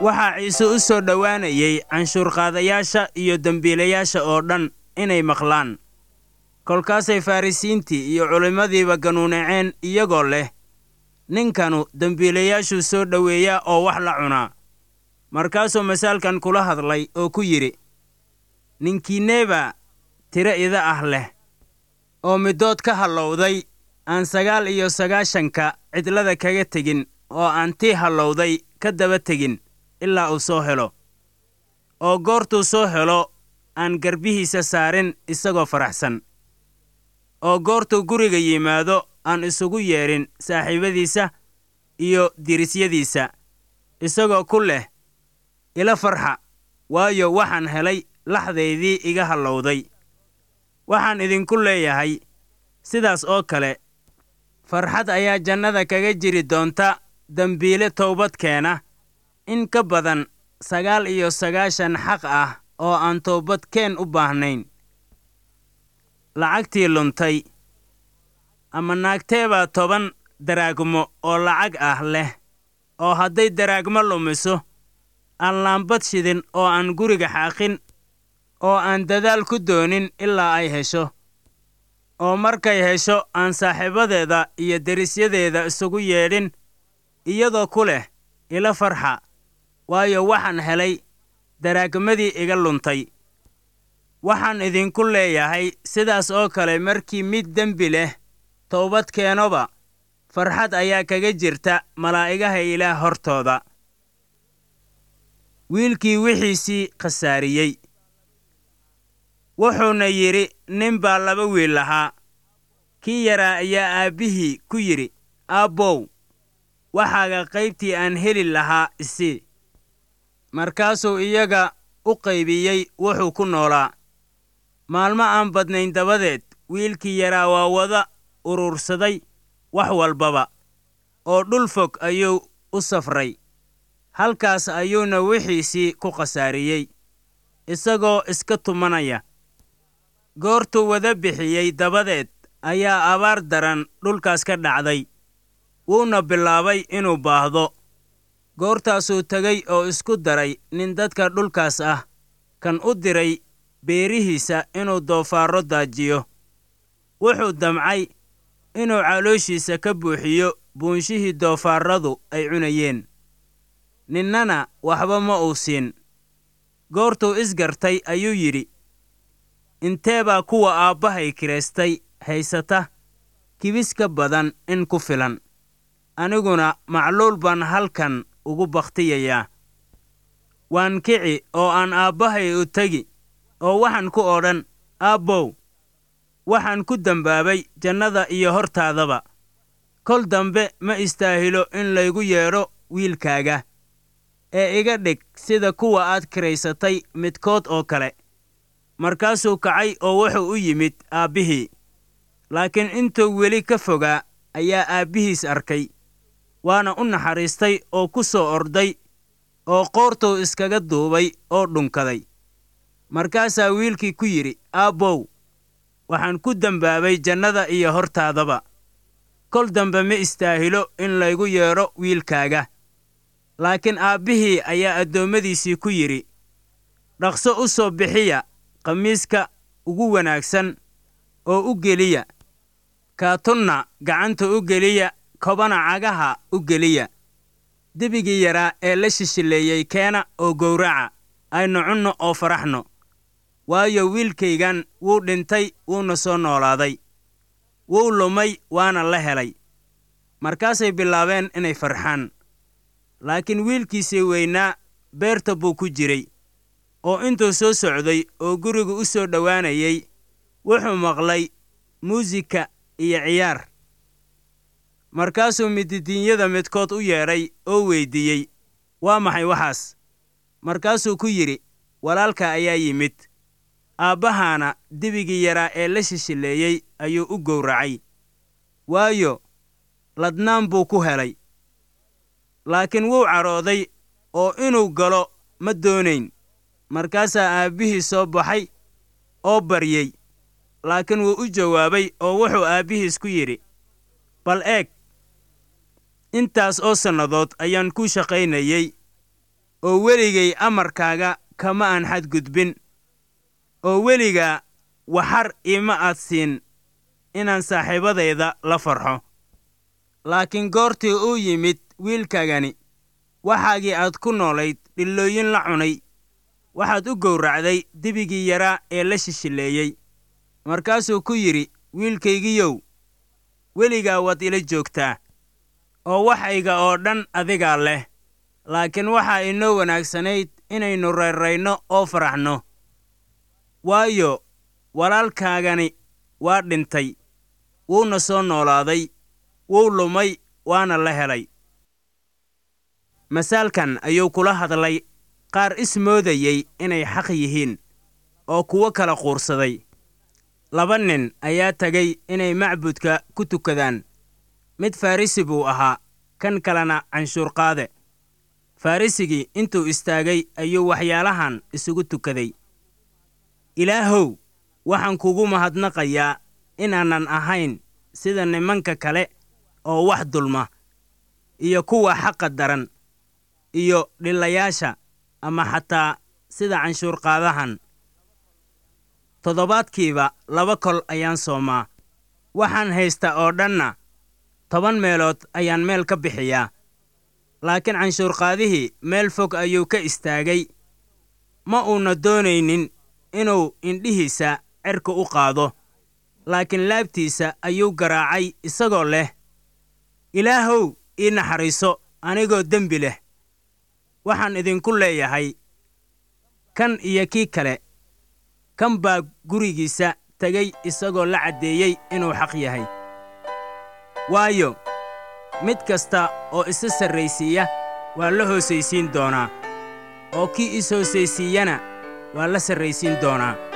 waxaa ciise u soo dhowaanayay canshuurqaadayaasha iyo dembiilayaasha oo dhan inay maqlaan kolkaasay farrisiintii iyo culimmadiiba ganuunaceen iyagoo leh ninkanu dembiilayaashuu soo dhoweeyaa oo wax la cunaa markaasuu masaalkan kula hadlay oo ku yidhi ninkiinneebaa tiro ida ah leh oo middood ka hallowday aan sagaal iyo sagaashanka cidlada kaga tegin oo aan tii hallowday ka daba tegin ilaa uu soo helo oo goortuu soo helo aan garbihiisa saarin isagoo faraxsan oo goortuu guriga yimaado aan isugu yeedhin saaxiibadiisa iyo dirisyadiisa isagoo ku leh ila farxa waayo waxaan helay laxdaydii iga hallowday waxaan idinku leeyahay sidaas oo kale farxad ayaa jannada kaga jiri doonta dembiile towbad keena in ka badan sagaal iyo sagaashan xaq ah oo aan toobad keen u baahnayn lacagtii luntay ama naagteebaa toban daraagmo oo lacag ah leh oo hadday daraagmo lumiso aan laambad shidin oo aan guriga xaaqin oo aan dadaal ku doonin ilaa ay hesho oo markay hesho aan saaxiibadeeda iyo derisyadeeda isugu yeedhin iyadoo ku leh ila farxa waayo waxaan helay daraagmadii iga luntay waxaan idinku leeyahay sidaas oo kale markii mid dembi leh towbad keenoba farxad ayaa kaga jirta malaa'igaha ilaah hortooda wiilkii wixiisii khasaariyey wuxuuna yidhi nin baa laba wiil lahaa kii yaraa ayaa aabbihii ku yidhi aabbow waxaaga qaybtii aan heli lahaa isii markaasuu iyaga u qaybiyey wuxuu ku noolaa maalmo aan badnayn dabadeed wiilkii yaraa waa wada urursaday wax walbaba oo dhul fog ayuu u safray halkaas ayuuna wixiisii ku khasaariyey isagoo iska tumanaya goortuu wada bixiyey dabadeed ayaa abaar daran dhulkaas ka dhacday wuuna bilaabay inuu baahdo goortaasuu tegey oo isku daray nin dadka dhulkaas ah kan u diray beerihiisa inuu doofaarro daajiyo wuxuu damcay inuu calooshiisa ka buuxiyo buunshihii doofaarradu ay cunayeen ninnana waxba ma uu siin goortuu isgartay ayuu yidhi intee baa kuwa aabbahay kiraystay haysata kibis ka badan in ku filan aniguna macluul baan halkan ugu bakhtiyayaa waan kici oo aan aabbahay u tegi oo waxaan ku odhan aabbow waxaan ku dembaabay jannada iyo hortaadaba kol dambe ma istaahilo in laygu yeedho wiilkaaga ee iga dhig sida kuwa aad kiraysatay midkood oo kale markaasuu kacay oo wuxuu u yimid aabbihii laakiin intuu weli ka fogaa ayaa aabbihiis arkay waana u naxariistay oo ku soo orday oo qoortuu iskaga duubay oo dhunkaday markaasaa wiilkii ku yidhi aabbow waxaan ku dembaabay jannada iyo hortaadaba kol dambe ma istaahilo in laygu yeedho wiilkaaga laakiin aabbihii ayaa addoommadiisii ku yidhi dhaqso u soo bixiya khamiiska ugu wanaagsan oo u geliya kaatunna gacanta u geliya kobana cagaha u geliya debigii yaraa ee la shishileeyey keena oo gowraca aynu cunno oo faraxno waayo wiilkaygan wuu dhintay wuuna soo noolaaday wuu lumay waana la helay markaasay bilaabeen inay farxaan laakiin wiilkiisii weynaa beerta buu ku jiray oo intuu soo socday oo guriga u soo dhowaanayay wuxuu maqlay muusika iyo ciyaar markaasuu mididiinyada midkood u yeedhay oo weyddiiyey waa maxay waxaas markaasuu ku yidhi walaalka ayaa yimid aabbahaana dibigii yaraa ee la shishileeyey ayuu u gowracay waayo ladnaan buu ku helay laakiin wuu cadhooday oo inuu galo ma doonayn markaasaa aabbihii soo baxay oo baryey laakiin wuu u jawaabay oo wuxuu aabbihiis ku yidhi bal eeg intaas oo sannadood ayaan kuu shaqaynayey oo weligay amarkaaga kama aan xadgudbin oo weligaa waxar iima aad siin inaan saaxiibadayda la farxo laakiin goortii uu yimid wiilkaagani waxaagii aad ku noolayd dhillooyin la cunay waxaad u gowracday dibigii yaraa ee la shishileeyey markaasuu ku yidhi wiilkaygiyow weligaa waad ila joogtaa oo waxayga oo dhan adigaa leh laakiin waxaa inoo wanaagsanayd inaynu rayrayno oo faraxno waayo walaalkaagani waa dhintay wuuna soo noolaaday wuu lumay waana la helay masaalkan ayuu kula hadlay qaar ismoodayey inay xaq yihiin oo kuwo kala quursaday laba nin ayaa tegay inay macbudka ku tukadaan mid farrisi buu ahaa kan kalena canshuurqaade farrisigii intuu istaagay ayuu waxyaalahan isugu tukaday ilaahow waxaan kugu mahadnaqayaa inaanan ahayn sida nimanka kale oo wax dulma iyo kuwa xaqa daran iyo dhillayaasha ama xataa sida canshuurqaadahan toddobaadkiiba laba kol ayaan soomaa waxaan haysta oo dhanna toban meelood ayaan meel ka bixiyaa laakiin canshuurqaadihii meel fog ayuu ka istaagay ma uuna doonaynin inuu indhihiisa cerka u qaado laakiin laabtiisa ayuu garaacay isagoo leh ilaahow ii naxariiso anigoo dembi leh waxaan idinku leeyahay kan iyo kii kale kan baa gurigiisa tegay isagoo la caddeeyey inuu xaq yahay waayo mid kasta oo isa sarraysiiya waa la hoosaysiin doonaa oo kii is hoosaysiiyana waa la sarraysiin doonaa